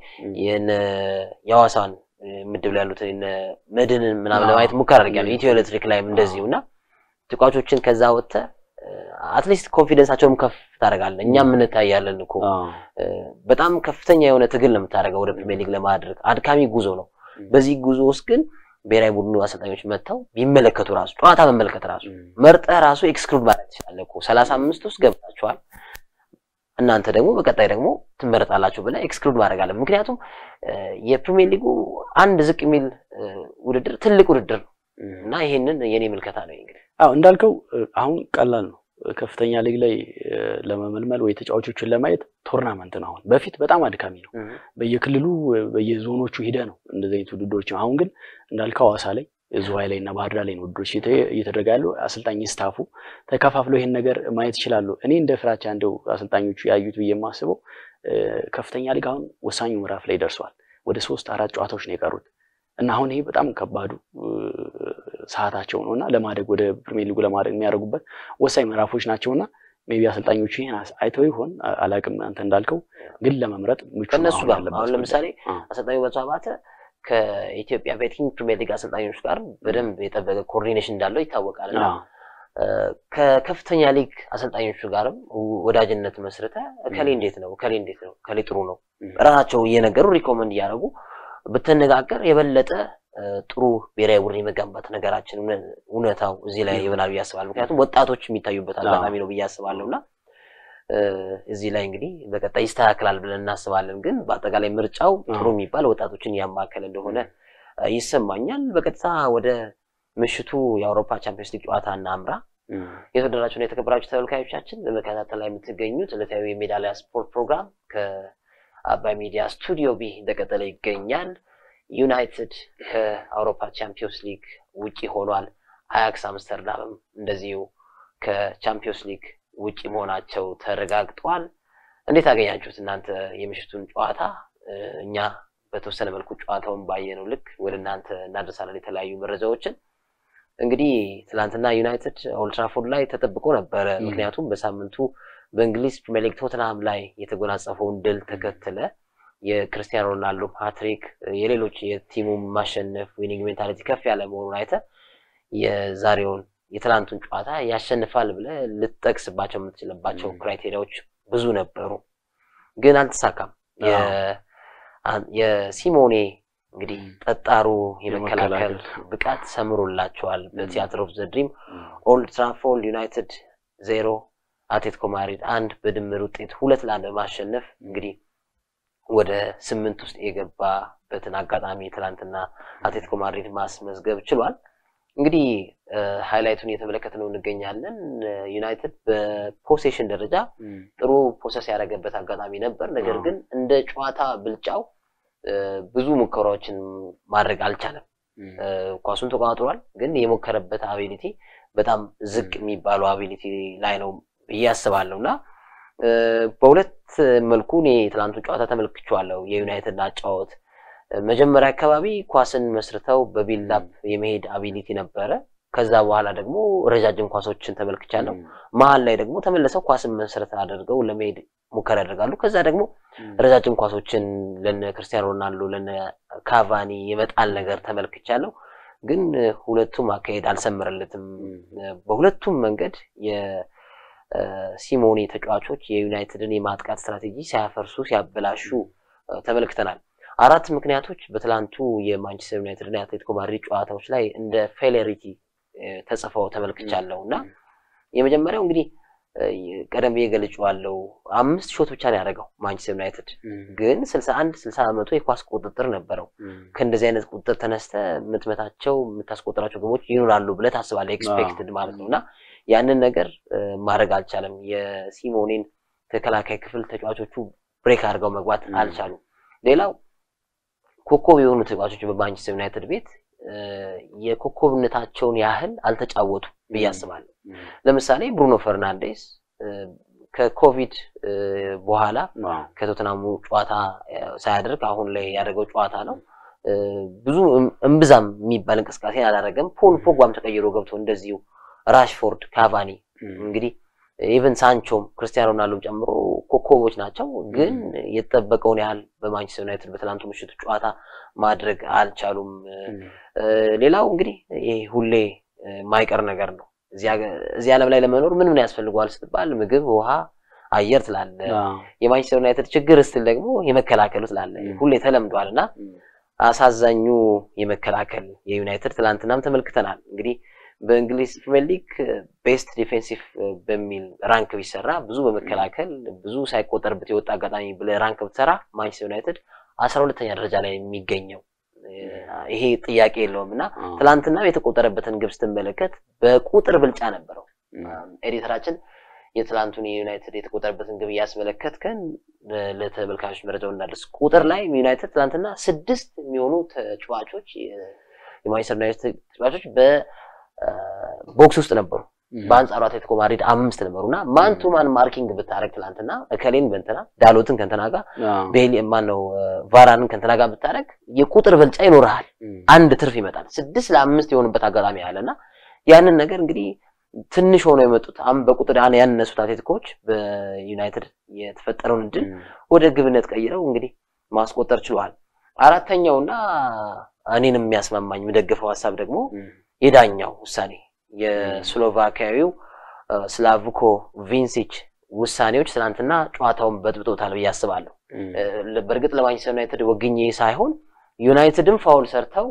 የሐዋሳን ምድብ ላይ ያሉት መድንን ምናምን ለማየት ሙከራ አድርጊያለሁ። ኢትዮ ኤሌክትሪክ ላይም እንደዚሁ እና ተጫዋቾችን ከዛ ወጥተህ አትሊስት ኮንፊደንሳቸውም ከፍ ታደርጋለህ። እኛም እንታያለን እኮ በጣም ከፍተኛ የሆነ ትግል ነው የምታደርገው ወደ ፕሪሚየር ሊግ ለማድረግ አድካሚ ጉዞ ነው። በዚህ ጉዞ ውስጥ ግን ብሔራዊ ቡድኑ አሰልጣኞች መጥተው ቢመለከቱ ራሱ ጨዋታ መመልከት ራሱ መርጠህ ራሱ ኤክስክሉድ ማለት ትችላለህ እኮ ሰላሳ አምስት ውስጥ ገብታችኋል እናንተ ደግሞ በቀጣይ ደግሞ ትመረጣላችሁ ብለህ ኤክስክሉድ ማድረግ አለ። ምክንያቱም የፕሪሚየር ሊጉ አንድ ዝቅ የሚል ውድድር ትልቅ ውድድር ነው እና ይሄንን የኔ ምልከታ ነው እንግዲህ አዎ እንዳልከው አሁን ቀላል ነው። ከፍተኛ ሊግ ላይ ለመመልመል ወይ ተጫዋቾችን ለማየት ቶርናመንት ነው። አሁን በፊት በጣም አድካሚ ነው። በየክልሉ በየዞኖቹ ሂደ ነው እንደዚህ አይነት ውድድሮች። አሁን ግን እንዳልከው ሐዋሳ ላይ ዝዋይ ላይ እና ባህር ዳር ላይ ነው ውድድሮች እየተደረገ ያሉ። አሰልጣኝ ስታፉ ተከፋፍለው ይሄን ነገር ማየት ይችላሉ። እኔ እንደ ፍራቻ እንደው አሰልጣኞቹ ያዩት ብዬ የማስበው ከፍተኛ ሊግ አሁን ወሳኙ ምዕራፍ ላይ ደርሷል። ወደ ሶስት አራት ጨዋታዎች ነው የቀሩት እና አሁን ይሄ በጣም ከባዱ ሰዓታቸው ነው እና ለማደግ ወደ ፕሪሚየር ሊጉ ለማደግ የሚያደርጉበት ወሳኝ ምዕራፎች ናቸው እና ሜቢ አሰልጣኞቹ ይሄን አይተው ይሆን አላውቅም። አንተ እንዳልከው ግን ለመምረጥ ምቹ ከእነሱ ጋር አሁን ለምሳሌ አሰልጣኙ በቱ አባተ ከኢትዮጵያ ቤቲንግ ፕሪሚየር ሊግ አሰልጣኞች ጋር በደንብ የጠበቀ ኮኦርዲኔሽን እንዳለው ይታወቃል እና ከከፍተኛ ሊግ አሰልጣኞቹ ጋርም ወዳጅነት መስርተ እከሌ እንዴት ነው እከሌ እንዴት ነው እከሌ ጥሩ ነው ራሳቸው እየነገሩ ሪኮመንድ እያደረጉ ብትነጋገር የበለጠ ጥሩ ብሔራዊ ቡድን የመገንባት ነገራችን እውነታው እዚህ ላይ ይሆናል ብዬ አስባለሁ። ምክንያቱም ወጣቶች የሚታዩበት አጋጣሚ ነው ብዬ አስባለሁ እና እዚህ ላይ እንግዲህ በቀጣይ ይስተካከላል ብለን እናስባለን። ግን በአጠቃላይ ምርጫው ጥሩ የሚባል ወጣቶችን ያማከለ እንደሆነ ይሰማኛል። በቀጥታ ወደ ምሽቱ የአውሮፓ ቻምፒዮንስ ሊግ ጨዋታ እናምራ። የተወደዳችሁና የተከበራችሁ ተመልካዮቻችን በመከታተል ላይ የምትገኙት ዕለታዊ የሜዳሊያ ስፖርት ፕሮግራም ከአባይ ሚዲያ ስቱዲዮ ቢ እንደቀጠለ ይገኛል። ዩናይትድ ከአውሮፓ ቻምፒዮንስ ሊግ ውጪ ሆኗል። አያክስ አምስተርዳምም እንደዚሁ ከቻምፒዮንስ ሊግ ውጪ መሆናቸው ተረጋግጧል። እንዴት አገኛችሁት እናንተ የምሽቱን ጨዋታ? እኛ በተወሰነ መልኩ ጨዋታውን ባየነው ልክ ወደ እናንተ እናደርሳለን የተለያዩ መረጃዎችን። እንግዲህ ትናንትና ዩናይትድ ኦልትራፎርድ ላይ ተጠብቆ ነበረ። ምክንያቱም በሳምንቱ በእንግሊዝ ፕሪሚየር ሊግ ቶትንሃም ላይ የተጎናጸፈውን ድል ተከትለ የክርስቲያኖ ሮናልዶ ሃትሪክ የሌሎች የቲሙ ማሸነፍ ዊኒንግ ሜንታሊቲ ከፍ ያለ መሆኑን አይተ የዛሬውን የትናንቱን ጨዋታ ያሸንፋል ብለ ልትጠቅስባቸው የምትችልባቸው ክራይቴሪያዎች ብዙ ነበሩ፣ ግን አልተሳካም። የሲሞኔ እንግዲህ ጠጣሩ የመከላከል ብቃት ሰምሮላቸዋል። በቲያትር ኦፍ ዘ ድሪም ኦልድ ትራፎርድ ዩናይትድ ዜሮ አትሌቲኮ ማድሪድ አንድ በድምር ውጤት ሁለት ለአንድ በማሸነፍ እንግዲህ ወደ ስምንት ውስጥ የገባበትን አጋጣሚ ትናንትና አትሌቲኮ ማድሪድ ማስመዝገብ ችሏል። እንግዲህ ሃይላይቱን እየተመለከት ነው እንገኛለን። ዩናይትድ በፖሴሽን ደረጃ ጥሩ ፖሰስ ያደረገበት አጋጣሚ ነበር። ነገር ግን እንደ ጨዋታ ብልጫው ብዙ ሙከራዎችን ማድረግ አልቻለም። ኳሱን ተቆጣጥሯል፣ ግን የሞከረበት አቢሊቲ በጣም ዝቅ የሚባለው አቢሊቲ ላይ ነው ብዬ አስባለሁ እና በሁለት መልኩ እኔ ትናንቱን ጨዋታ ተመልክቼዋለሁ። የዩናይትድ አጫወት መጀመሪያ አካባቢ ኳስን መስርተው በቢልዳፕ የመሄድ አቢሊቲ ነበረ። ከዛ በኋላ ደግሞ ረጃጅም ኳሶችን ተመልክቻለሁ። መሀል ላይ ደግሞ ተመልሰው ኳስን መሰረት አድርገው ለመሄድ ሙከራ ያደርጋሉ። ከዛ ደግሞ ረጃጅም ኳሶችን ለነ ክርስቲያኖ ሮናልዶ ለነ ካቫኒ የመጣል ነገር ተመልክቻለሁ። ግን ሁለቱም አካሄድ አልሰመረለትም። በሁለቱም መንገድ የሲሞኔ ተጫዋቾች የዩናይትድን የማጥቃት ስትራቴጂ ሲያፈርሱ ሲያበላሹ ተመልክተናል። አራት ምክንያቶች በትላንቱ የማንቸስተር ዩናይትድ እና የአትሌቲኮ ማድሪድ ጨዋታዎች ላይ እንደ ፌሌሪቲ ተጽፈው ተመልክቻለሁ እና የመጀመሪያው እንግዲህ ቀደም ብዬ ገልጬዋለሁ። አምስት ሾት ብቻ ነው ያደረገው ማንቸስተር ዩናይትድ ግን ስልሳ አንድ ስልሳ በመቶ የኳስ ቁጥጥር ነበረው። ከእንደዚህ አይነት ቁጥጥር ተነስተ የምትመታቸው የምታስቆጥራቸው ግቦች ይኖራሉ ብለህ ታስባለህ፣ ኤክስፔክትድ ማለት ነው እና ያንን ነገር ማድረግ አልቻለም። የሲሞኔን ተከላካይ ክፍል ተጫዋቾቹ ብሬክ አድርገው መግባት አልቻሉም። ሌላው ኮከብ የሆኑ ተጫዋቾች በማንቸስተር ዩናይትድ ቤት የኮከብነታቸውን ያህል አልተጫወቱም ብዬ አስባለሁ። ለምሳሌ ብሩኖ ፈርናንዴስ ከኮቪድ በኋላ ከቶትናሙ ጨዋታ ሳያደርግ አሁን ላይ ያደረገው ጨዋታ ነው። ብዙ እምብዛም የሚባል እንቅስቃሴ አላደረገም። ፖል ፖግባም ተቀይሮ ገብቶ እንደዚሁ ራሽፎርድ፣ ካቫኒ እንግዲህ ኢቨን ሳንቾም ክርስቲያኖ ሮናልዶም ጨምሮ ኮከቦች ናቸው። ግን የተጠበቀውን ያህል በማንቸስተር ዩናይትድ በትናንቱ ምሽቱ ጨዋታ ማድረግ አልቻሉም። ሌላው እንግዲህ ይሄ ሁሌ የማይቀር ነገር ነው። እዚህ ዓለም ላይ ለመኖር ምን ምን ያስፈልገዋል ስትባል ምግብ፣ ውሃ፣ አየር ትላለ። የማንቸስተር ዩናይትድ ችግር ስትል ደግሞ የመከላከሉ ትላለ። ሁሌ ተለምዷል እና አሳዛኙ የመከላከል የዩናይትድ ትላንትናም ተመልክተናል። እንግዲህ በእንግሊዝ ፕሪሚየር ሊግ ቤስት ዲፌንሲቭ በሚል ራንክ ቢሰራ ብዙ በመከላከል ብዙ ሳይቆጠርበት የወጣ አጋጣሚ ብለህ ራንክ ብትሰራ ማንቸስተር ዩናይትድ አስራ ሁለተኛ ደረጃ ላይ የሚገኘው ይሄ ጥያቄ የለውም እና ትላንትና የተቆጠረበትን ግብ ስትመለከት በቁጥር ብልጫ ነበረው። ኤዲተራችን የትላንቱን የዩናይትድ የተቆጠረበትን ግብ እያስመለከትከን ለተመልካቾች መረጃው እናደርስ። ቁጥር ላይ ዩናይትድ ትላንትና ስድስት የሚሆኑ ተጫዋቾች የማንቸስተር ዩናይትድ ተጫዋቾች በቦክስ ውስጥ ነበሩ። በአንጻሩ አትሌቲኮ ማድሪድ አምስት ነበሩ እና ማን ቱ ማን ማርኪንግ ብታደረግ ትላንትና እከሌን በንትና ዳሎትን ከንትና ጋር ቤሊ ማን ነው ቫራንን ከንትና ጋር ብታደረግ የቁጥር ብልጫ ይኖርሃል። አንድ ትርፍ ይመጣል። ስድስት ለአምስት የሆኑበት አጋጣሚ አለ እና ያንን ነገር እንግዲህ ትንሽ ሆነው የመጡት በቁጥር ያነሱት አትሌቲኮች በዩናይትድ የተፈጠረውን እድል ወደ ግብነት ቀይረው እንግዲህ ማስቆጠር ችሏል። አራተኛውና እኔንም የሚያስማማኝ የምደግፈው ሀሳብ ደግሞ የዳኛው ውሳኔ የስሎቫኪያዊው ስላቭኮ ቪንሲች ውሳኔዎች ትናንትና ጨዋታውን በጥብጦታል ብዬ አስባለሁ። በእርግጥ ለማንቸስተር ዩናይትድ ወግኜ ሳይሆን ዩናይትድም ፋውል ሰርተው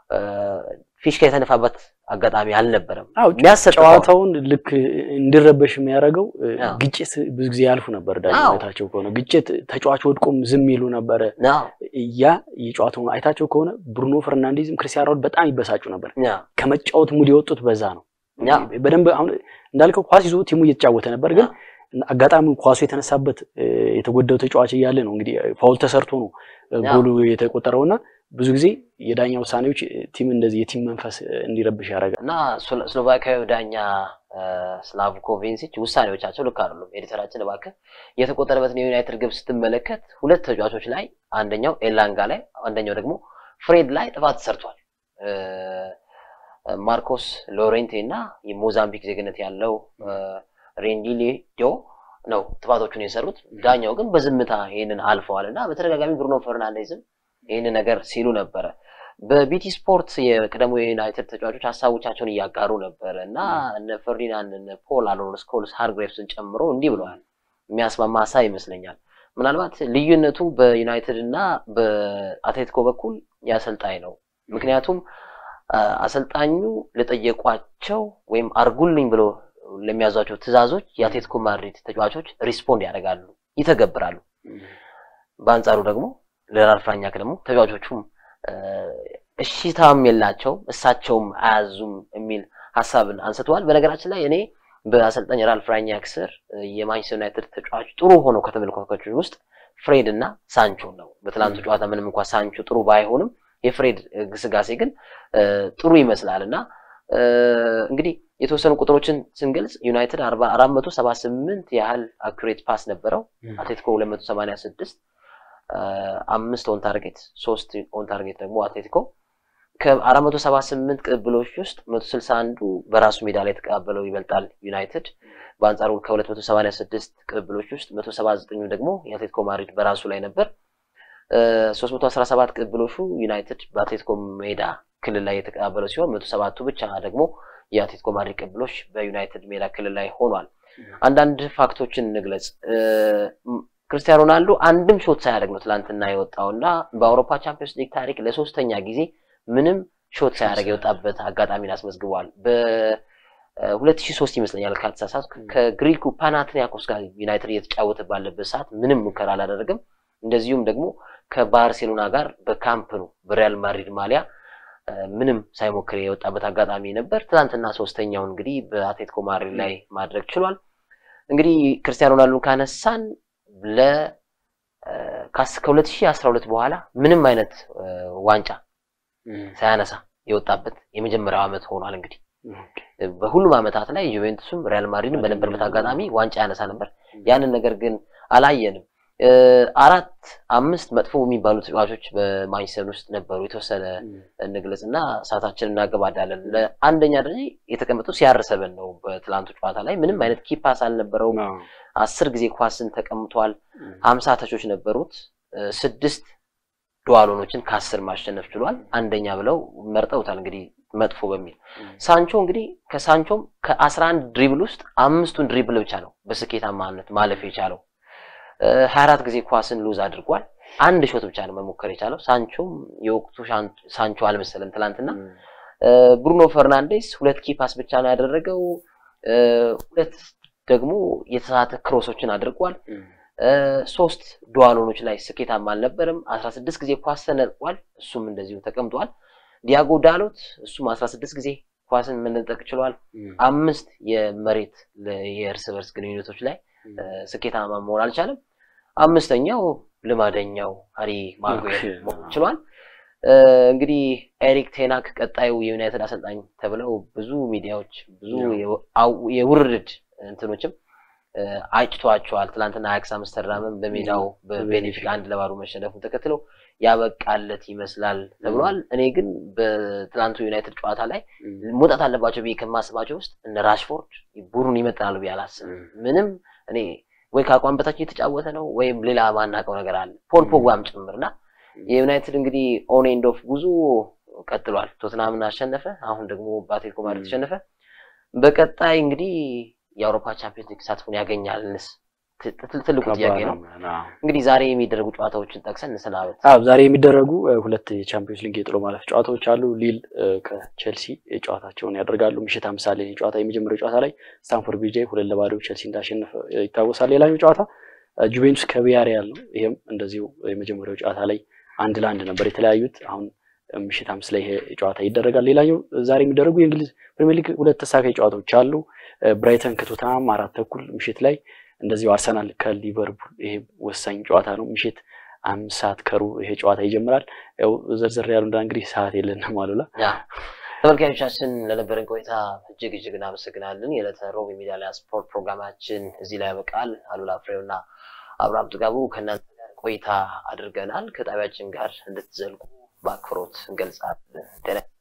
ፊሽካ የተነፋበት አጋጣሚ አልነበረም። ጨዋታውን ልክ እንዲረበሽ የሚያደርገው ግጭት ብዙ ጊዜ ያልፉ ነበር። ዳኛው አይታቸው ከሆነ ግጭት ተጫዋች ወድቆም ዝም ይሉ ነበረ። ያ የጨዋታውን አይታቸው ከሆነ ብሩኖ ፈርናንዴዝም ክርስቲያኖ በጣም ይበሳጩ ነበር። ከመጫወት ሙድ የወጡት በዛ ነው። በደንብ አሁን እንዳልከው ኳስ ይዞ ቲሙ እየተጫወተ ነበር፣ ግን አጋጣሚ ኳሱ የተነሳበት የተጎዳው ተጫዋች እያለ ነው እንግዲህ ፋውል ተሰርቶ ነው ጎሉ የተቆጠረውና ብዙ ጊዜ የዳኛ ውሳኔዎች ቲም እንደዚህ የቲም መንፈስ እንዲረብሽ ያደርጋል እና ስሎቫኪያዊ ዳኛ ስላቭኮ ቪንሲች ውሳኔዎቻቸው ልክ አይደሉም። ኤዲተራችን እባክህ የተቆጠረበትን የዩናይትድ ግብ ስትመለከት ሁለት ተጫዋቾች ላይ አንደኛው ኤላንጋ ላይ አንደኛው ደግሞ ፍሬድ ላይ ጥፋት ሰርቷል። ማርኮስ ሎሬንቴ እና የሞዛምቢክ ዜግነት ያለው ሬንዲሌዶ ነው ጥፋቶቹን የሰሩት። ዳኛው ግን በዝምታ ይህንን አልፈዋል እና በተደጋጋሚ ብሩኖ ፈርናንዴዝም ይህንን ነገር ሲሉ ነበረ። በቢቲ ስፖርት የቀደሙ የዩናይትድ ተጫዋቾች ሀሳቦቻቸውን እያጋሩ ነበረ እና እነ ፈርዲናንድ እነ ፖል አሎን ስኮልስ ሃርግሬቭስን ጨምሮ እንዲህ ብለዋል። የሚያስማማ ሀሳብ ይመስለኛል። ምናልባት ልዩነቱ በዩናይትድ እና በአትሌቲኮ በኩል የአሰልጣኝ ነው። ምክንያቱም አሰልጣኙ ለጠየቋቸው ወይም አርጉልኝ ብሎ ለሚያዟቸው ትዕዛዞች የአትሌቲኮ ማድሪድ ተጫዋቾች ሪስፖንድ ያደርጋሉ፣ ይተገብራሉ። በአንጻሩ ደግሞ ለራልፍ ራኒክ ደግሞ ተጫዋቾቹም እሺታም የላቸውም እሳቸውም አያዙም የሚል ሀሳብን አንስተዋል። በነገራችን ላይ እኔ በአሰልጣኝ ራልፍ ራኒክ ስር የማንቸስተር ዩናይትድ ተጫዋች ጥሩ ሆነው ከተመለከቷቸው ውስጥ ፍሬድ እና ሳንቾ ነው። በትላንቱ ጨዋታ ምንም እንኳን ሳንቾ ጥሩ ባይሆንም የፍሬድ ግስጋሴ ግን ጥሩ ይመስላል እና እንግዲህ የተወሰኑ ቁጥሮችን ስንገልጽ ዩናይትድ አራት መቶ ሰባ ስምንት ያህል አኩሬት ፓስ ነበረው። አትሌቲኮ ሁለት መቶ ሰማንያ ስድስት አምስት ኦን ታርጌት ሶስት ኦን ታርጌት ደግሞ አትሌቲኮ ከአራት መቶ ሰባ ስምንት ቅብሎች ውስጥ መቶ ስልሳ አንዱ በራሱ ሜዳ ላይ የተቀባበለው ይበልጣል ዩናይትድ። በአንጻሩ ከሁለት መቶ ሰማንያ ስድስት ቅብሎች ውስጥ መቶ ሰባ ዘጠኙ ደግሞ የአትሌቲኮ ማድሪድ በራሱ ላይ ነበር። ሶስት መቶ አስራ ሰባት ቅብሎቹ ዩናይትድ በአትሌቲኮ ሜዳ ክልል ላይ የተቀባበለው ሲሆን መቶ ሰባቱ ብቻ ደግሞ የአትሌቲኮ ማድሪድ ቅብሎች በዩናይትድ ሜዳ ክልል ላይ ሆኗል። አንዳንድ ፋክቶችን እንግለጽ። ክርስቲያኖ ሮናልዶ አንድም ሾት ሳያደርግ ነው ትላንትና የወጣው እና በአውሮፓ ቻምፒዮንስ ሊግ ታሪክ ለሶስተኛ ጊዜ ምንም ሾት ሳያደርግ የወጣበት አጋጣሚን አስመዝግቧል። በ2003 ይመስለኛል ካልተሳሳትኩ ከግሪኩ ፓናትኒያኮስ ጋር ዩናይትድ እየተጫወተ ባለበት ሰዓት ምንም ሙከራ አላደረግም። እንደዚሁም ደግሞ ከባርሴሎና ጋር በካምፕ ነው በሪያል ማድሪድ ማሊያ ምንም ሳይሞክር የወጣበት አጋጣሚ ነበር። ትናንትና ሶስተኛው እንግዲህ በአትሌቲኮ ማድሪድ ላይ ማድረግ ችሏል። እንግዲህ ክርስቲያኖ ሮናልዶን ካነሳን ከ2012 በኋላ ምንም አይነት ዋንጫ ሳያነሳ የወጣበት የመጀመሪያው ዓመት ሆኗል። እንግዲህ በሁሉም ዓመታት ላይ ዩቬንቱስም ሪያል ማድሪድም በነበረበት አጋጣሚ ዋንጫ ያነሳ ነበር። ያንን ነገር ግን አላየንም። አራት አምስት መጥፎ የሚባሉ ተጫዋቾች በማንቸስተር ውስጥ ነበሩ። የተወሰነ እንግለጽ እና ሰዓታችንን እናገባዳለን። ለአንደኛ ደረጃ የተቀመጠው ሲያርሰበን ነው። በትላንቱ ጨዋታ ላይ ምንም አይነት ኪፓስ አልነበረውም። አስር ጊዜ ኳስን ተቀምጧል። ሀምሳ ተቾች ነበሩት። ስድስት ዱዋሎኖችን ከአስር ማሸነፍ ችሏል። አንደኛ ብለው መርጠውታል። እንግዲህ መጥፎ በሚል ሳንቾ እንግዲህ ከሳንቾም ከአስራ አንድ ድሪብል ውስጥ አምስቱን ድሪብል ብቻ ነው በስኬታማነት ማለፍ የቻለው። ሀያ አራት ጊዜ ኳስን ሉዝ አድርጓል። አንድ ሾት ብቻ ነው መሞከር የቻለው። ሳንቾም የወቅቱ ሳንቾ አልመሰለም ትላንትና። ብሩኖ ፈርናንዴስ ሁለት ኪፓስ ብቻ ነው ያደረገው። ሁለት ደግሞ የተሳተ ክሮሶችን አድርጓል። ሶስት ዱዋሎኖች ላይ ስኬታማ አልነበረም። አስራ ስድስት ጊዜ ኳስ ተነጥቋል። እሱም እንደዚሁ ተቀምጧል። ዲያጎ ዳሎት እሱም አስራ ስድስት ጊዜ ኳስን መነጠቅ ችሏል። አምስት የመሬት የእርስ በርስ ግንኙነቶች ላይ ስኬታማ መሆን አልቻለም። አምስተኛው ልማደኛው ሃሪ ማጉዌር መሆን ችሏል። እንግዲህ ኤሪክ ቴናክ ቀጣዩ የዩናይትድ አሰልጣኝ ተብለው ብዙ ሚዲያዎች ብዙ የውርድድ እንትኖችም አይጭቷቸዋል። ትናንትና አያክስ አምስተርዳምም በሜዳው በቤኔፊካ አንድ ለባዶ መሸነፉን ተከትለው ያበቃለት ይመስላል ተብሏል። እኔ ግን በትናንቱ ዩናይትድ ጨዋታ ላይ መውጣት አለባቸው ብዬ ከማስባቸው ውስጥ እነ ራሽፎርድ ቡድኑን ይመጥናሉ ብዬ አላስብም። ምንም እኔ ወይ ከአቋም በታች እየተጫወተ ነው ወይም ሌላ ማናውቀው ነገር አለ። ፖል ፖግባም ጭምርና የዩናይትድ እንግዲህ ኦን ኤንድ ኦፍ ጉዞ ቀጥሏል። ቶትናምን አሸነፈ። አሁን ደግሞ በአትሌቲኮ ማድሪድ ተሸነፈ። በቀጣይ እንግዲህ የአውሮፓ ቻምፒዮንስ ሊግ ተሳትፎን ያገኛልንስ ትልቁ ጥያቄ ነው። እንግዲህ ዛሬ የሚደረጉ ጨዋታዎችን ጠቅሰን እንሰናበት። አዎ ዛሬ የሚደረጉ ሁለት የቻምፒዮንስ ሊግ የጥሎ ማለፍ ጨዋታዎች አሉ። ሊል ከቼልሲ ጨዋታቸውን ያደርጋሉ። ምሽት አምስት ሰዓት ላይ ጨዋታ የመጀመሪያው ጨዋታ ላይ ስታንፎርድ ብሪጅ ሁለት ለባዶ ቼልሲ እንዳሸነፈ ይታወሳል። ሌላኛው ጨዋታ ጁቬንቱስ ከቪያሪያል ነው። ይሄም እንደዚሁ የመጀመሪያው ጨዋታ ላይ አንድ ለአንድ ነበር የተለያዩት። አሁን ምሽት አምስት ላይ ይሄ ጨዋታ ይደረጋል። ሌላኛው ዛሬ የሚደረጉ የእንግሊዝ ፕሪሚየር ሊግ ሁለት ተሳካይ ጨዋታዎች አሉ። ብራይተን ከቶተናም አራት ተኩል ምሽት ላይ እንደዚሁ አርሰናል ከሊቨርፑል ይሄ ወሳኝ ጨዋታ ነው። ምሽት አምስት ሰዓት ከሩብ ይሄ ጨዋታ ይጀምራል። ያው ዘርዘር ያሉ እንዳ እንግዲህ ሰዓት የለንም አሉላ። ተመልካቾቻችን ለነበረን ቆይታ እጅግ እጅግ እናመሰግናለን። የዕለተ ሮብ የሚዲያ ስፖርት ፕሮግራማችን እዚህ ላይ ያበቃል። አሉላ ፍሬውና አብርሃም ጥጋቡ ከእናንተ ጋር ቆይታ አድርገናል። ከጣቢያችን ጋር እንድትዘልቁ በአክብሮት እንገልጻለን።